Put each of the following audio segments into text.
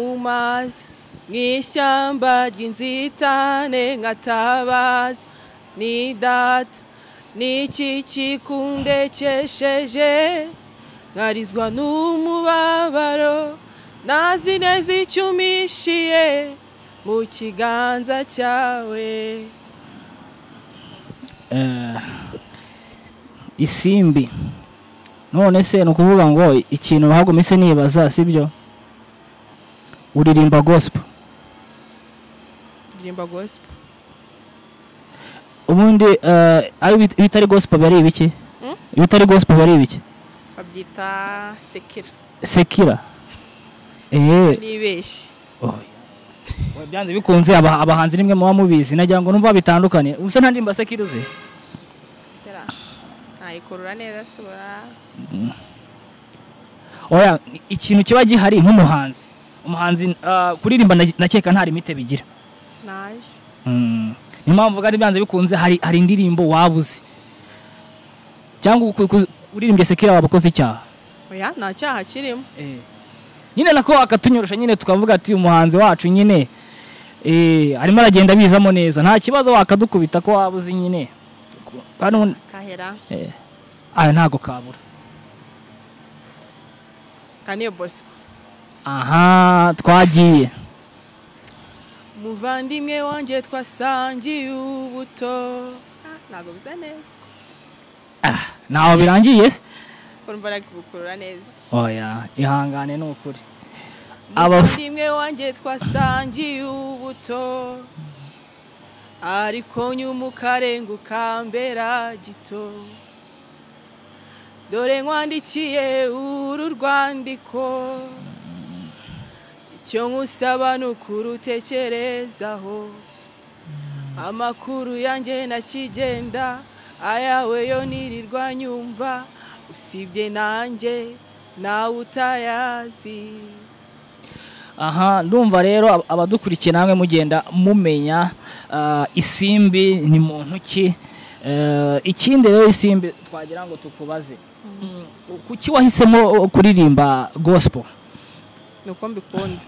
nkatabaza mu ishyamba ry'inzitane nkatabaza ni data ni iki kikundekesheje nkarizwa n'umubabaro nazi neza icyo umpishiye mu kiganza cyawe isimbi none se ni ukuvuga ngo ikintu bahagumise nibaza sibyo uririmba gospel ndirimba gospel ubundi eh, ayo bit- bitari gospel bari ibiki Hmm? bitari gospel bari ibiki babyita sekera sekira eh nibeshye Oya, byanze bikunze aba- abahanzi nimwe muba mubizi nagira ngo numva bitandukanye ubusa nta ndirimba sekira uzi sera ntayikurura neza sura oya ikintu kiba gihari nk'umuhanzi umuhanzi ah, kuririmba na- nakeka nta limite bigira naje Mm. niyo mpamvu kandi byanze bikunze hari hari indirimbo wabuze cyangwa uku- uku- uririmbye sekira waba ukoze icyaha oya nta cyaha kirimo nyine nako akatunyorosha nyine tukavuga ati umuhanzi wacu nyine eh, arimo aragenda abizamo neza nta kibazo wakadukubita ko wabuze nyine kandi ubundi- kahera eh, aya ntago kabura kaniyo bosco aha twagiye muvandimwe wanjye twasangiye ubuto Ah, ntabwo bisa neza ntaho birangiye se kumva nakubukurura neza oya ihangane ni ukuri Aba- muvandimwe wanjye twasangiye ubuto ariko nyuma ukarenga ukambera gito dore nkwandikiye uru rwandiko icyo nkusaba ni ukurutekerezaho amakuru yanjye nakigenda ayawe yo nirirwa nyumva usibye nanjye nawe utayazi aha ndumva rero ab- abadukurikiye namwe mugenda mumenya ah, isimbi ni muntu ki Eh, ikindi rero isimbi twagira ngo tukubaze Mm, kuki wahisemo oh, kuririmba gospel nuko mbikunda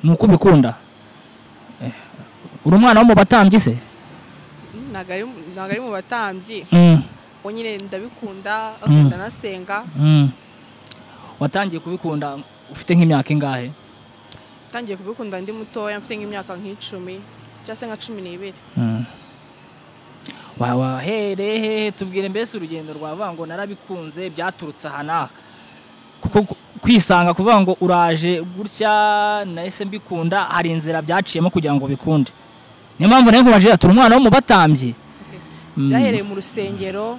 ni uko ubikunda Eh, uri umwana wo mu batambyi se Mm, ntabwo ari mu- ntabwo ari mu batambyi Mm, ubwo nyine ndabikunda akunda nasenga mm. watangiye kubikunda ufite nk'imyaka ingahe ntangiye kubikunda ndi mutoya mfite nk'imyaka nk'icumi cyangwa se nka cumi n'ibiri Mm. Wa- wahereye hehe tubwire mbese urugendo rwavuga ngo narabikunze byaturutse aha n'aha kuko gu- kwisanga kuvuga ngo uraje gutya nahise mbikunda hari inzira byaciyemo kugira ngo bikunde niyo mpamvu nawe nkubaje turi umwana wo mu batambyi Mm. byahereye mu rusengero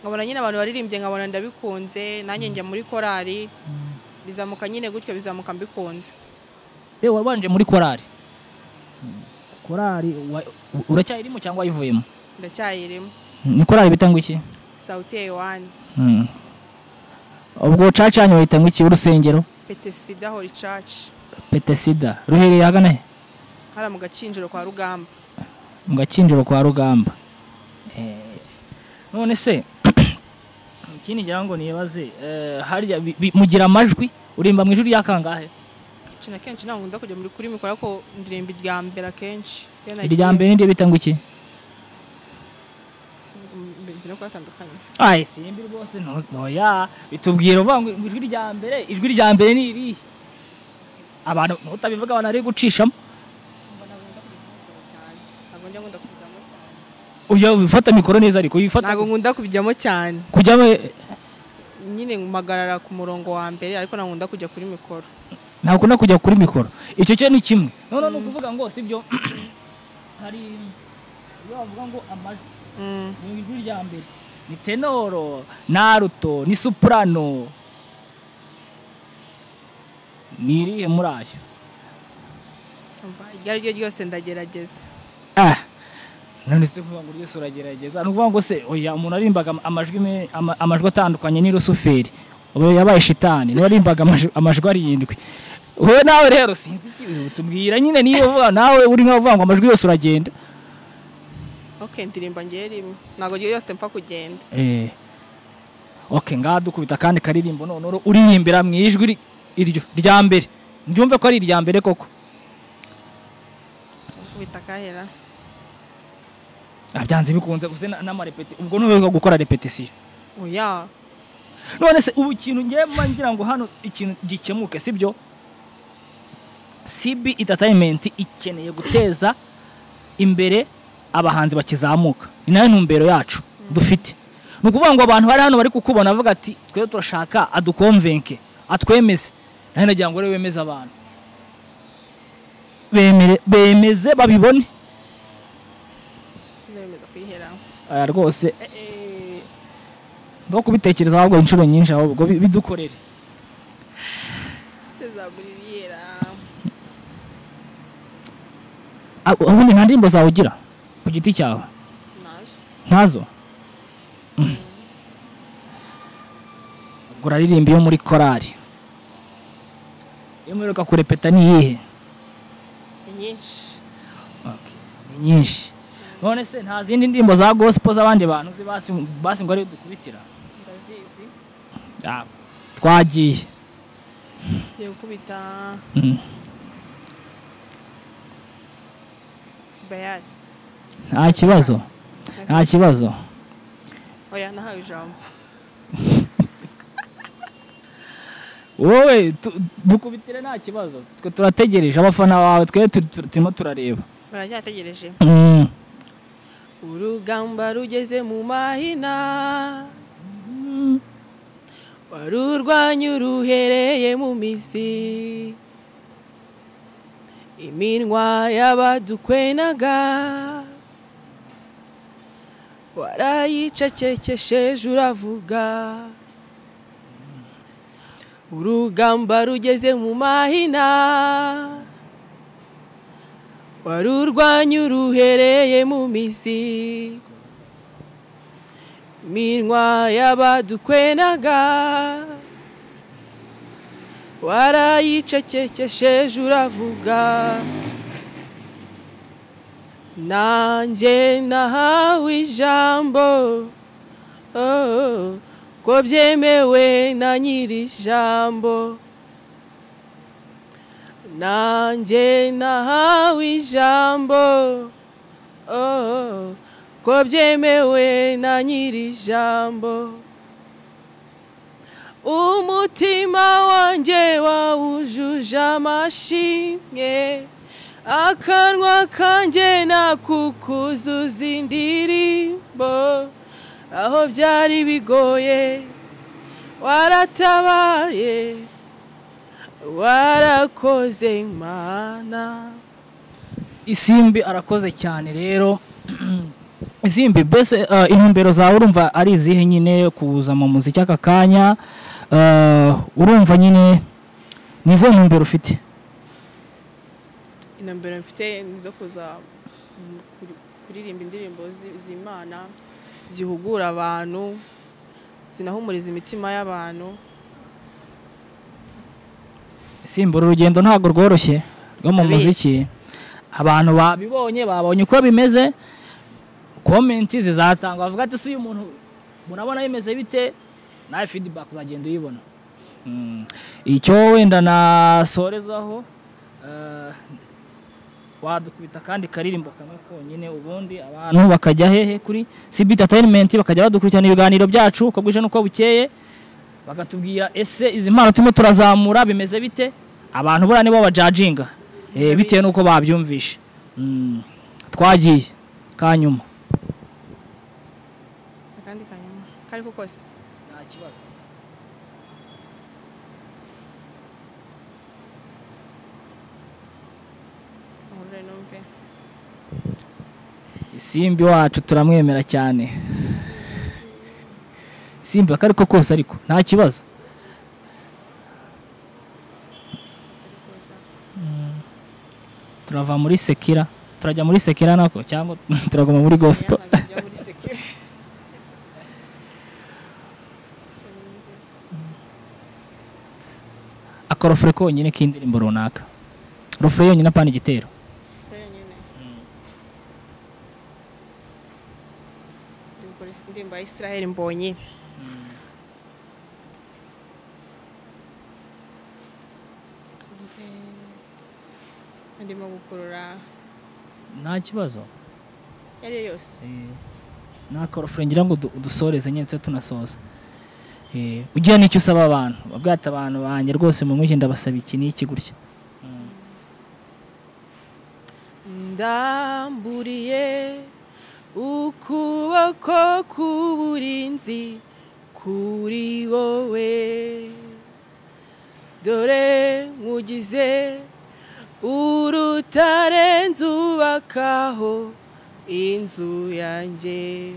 nkabona nyine abantu baririmbye nkabona ndabikunze nanjye njya muri korali bizamuka nyine gutyo bizamuka mbikunda Be wabanje muri korari korari wa- u- uracyayirimo cyangwa wayivuyemo ndacyayirimo ni korari bita ngo iki sauti ya yohani Mm. ubwo cacanyi wayita ngo iki urusengero petesida hori caci petesida ruhereye hagana he hariya mu gakinjiro kwa rugamba mu gakinjiro kwa rugamba Eh, none se ikindi ngira ngo nibaze eh, harya bi- bi- mugira amajwi urimba mu ijwi ryakangahe ikintu akenshi ntabwo nkunda kujya muri kuri mikoro ariko ndirimba irya mbere akenshi Iyo nagiye- irya mbere niryo bita ngo iki inzira yo kubatandukanya ayi simbi rwose no- noya bitubwira uvuga ngo ijwi rya mbere ijwi rya mbere ni irihe abantu nutabivuga abantu ari gucishamo ntabwo njya nkunda kubijyamo cyane ujya ufata mikoro neza ariko uyifata ntabwo nkunda kubijyamo cyane kujyamo nyine mpagarara ku murongo wa mbere ariko ntabwo nkunda kujya kuri mikoro ntabwo ukunda kujya kuri mikoro icyo cyo ni kimwe noneho ni ukuvuga ngo sibyo hari iyo bavuga ngo amajwi Mm, mu ijwi rya mbere ni tenoro naruto ni soprano ni irihe muri ayo umva, iryo ari ryo ryose ndagerageza ah none se kuvuga ngo ryose uragerageza ni ukuvuga ngo se oya umuntu warimbaga ama- amajwi me- ama- amajwi atandukanye ni rusuferi ubu yabaye shitani niwe warimbaga amaj- amajwi arindwi wowe nawe rero sinzi ikibi tubwira nyine niyo uvuga nawe uri nkaho uvuga ngo amajwi yose uragenda ok ndirimba ngewe rimwe ntabwo ryo yose mpfa kugenda Eh. Okay, ngaha dukubita kandi karirimbo none uririmba mu ijwi ri- iryo rya mbere mbyumve ko ari irya mbere koko kubita akahera Ah, byanze bikunze gusa na- n'amarepeti ubwo nubwo gukora repetisiyo oya none se ubu ikintu ngiye mba ngira ngo hano ikintu gikemuke sibyo cb entertainment ikeneye guteza imbere abahanzi bakizamuka ni nayo ntumbero yacu dufite ni ukuvuga ngo abantu bari hano bari kukubona bavuga ati twe turashaka adukomvenke atwemeze nayo nagira ngo rero wemeze abantu Bemere- bemeze babibone nzemeza kwihera aya rwose ndo kubitekereza ahubwo inshuro nyinshi ahubwo bi- bidukorere tuzagura iriyera Ah, ubundi nta ndirimbo zawe ugira ku giti cyawe nazo ntazo Mm. Ubwo uraririmba iyo muri korari iyo muheruka kurepeta ni iyihe ni nyinshi Okay. ni nyinshi none se nta zindi ndirimbo za gospel z'abandi bantu uzi basi basi ngo ariyo dukubitira ndazizi Ah, twagiye tugiye gukubita Mm. sibayari nta kibazo nta kibazo oya nahawe ijambo wowe tu- dukubitire nta kibazo twe turategereje abafana bawe twe tu- tu- turimo turareba baracyategereje Mm. urugamba rugeze mu mahina warurwanya uruhereye mu mizi iminwa y'abadukwenaga warayicecekesheje uravuga urugamba rugeze mu mahina warurwanya uruhereye mu mizi minwa y'abadukwenaga warayicecekesheje uravuga nanjye nahawe ijambo oh, ko byemewe na nyiri ijambo nanjye nahawe ijambo oh, ko byemewe na nyiri ijambo umutima wanjye wawujuje amashimwe akanwa kanjye nakukuzuza indirimbo aho byari bigoye waratabaye warakoze mana isimbi arakoze cyane rero isimbi mbese eh, intumbero zawe urumva ari izihe nyine kuza mu muziki aka kanya Eh, urumva nyine ni izihe ntumbero ufite intambara mfite ni izo kuza mu- kuri- kuririmba indirimbo zi- z'imana zihugura abantu zinahumuriza imitima y'abantu isimbi uru rugendo ntabwo rworoshye rwo mu Ndabizi. muziki abantu babibonye babonye uko bimeze komenti zizatangwa bavuga ati si uyu muntu murabona bimeze bite nawe feedback uzagenda uyibona Mm. icyo wenda nasorezaho eh, wadukubita kandi karirimbo kamwe konyine ubundi abantu bakajya hehe kuri CB Entertainment bakajya badukurikirana ibiganiro byacu uko bwije n'uko bukeye bakatubwira ese izi mpano turimo turazamura bimeze bite abantu buriya nibo bajajinga eh, bitewe n'uko babyumvishe Mm, twagiye kanyuma akandi kanyuma kari ko kose nta kibazo ahurure numve isimbi wacu turamwemera cyane isimbi akari ko kose ariko nta kibazo kari koza turava muri sekira turajya muri sekira nako cyangwa turaguma muri gospel Oya, nkajya muri sekere akorofure konyine k'indirimbo runaka rofure yonyine apana igitero yonyine dukora indirimbo ya israheli mbonye Okay. ndimo gukurura nta kibazo iyo ari yo yose nakorofure ngira ngo du- dusoreze nyine tujye tunasoza Eh, ugira n'icyo usaba abantu ubwira ati abantu banjye rwose mu mwiki ndabasaba iki n'iki gutya ndamburiye ukuboko k'uburinzi kuri wowe dore nkugize urutare nzubakaho inzu yanjye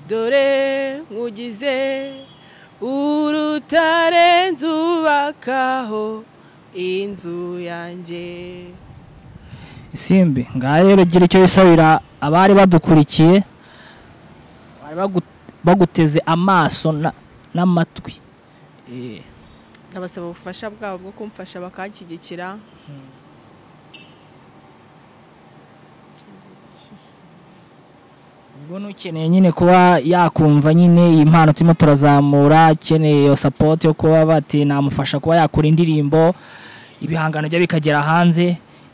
dore nkugize urutare nzubakaho inzu yanjye simbi ngaho rero gira icyo wisabira abari badukurikiye bari bagu- baguteze amaso na- n'amatwi Eh, ndabasaba ubufasha bwabo bwo kumfasha bakanshyigikira ubwo n'ukeneye nyine kuba yakumva nyine iyi mpano turimo turazamura akeneye iyo sapoti yo kuba bati namufasha kuba yakora indirimbo ibihangano bye bikagera hanze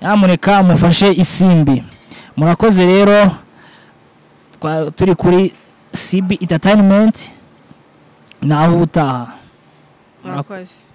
nyamuneka mufashe isimbi murakoze rero twa- turi kuri sibi entertainment naho ubutaha Murakoze. murakoze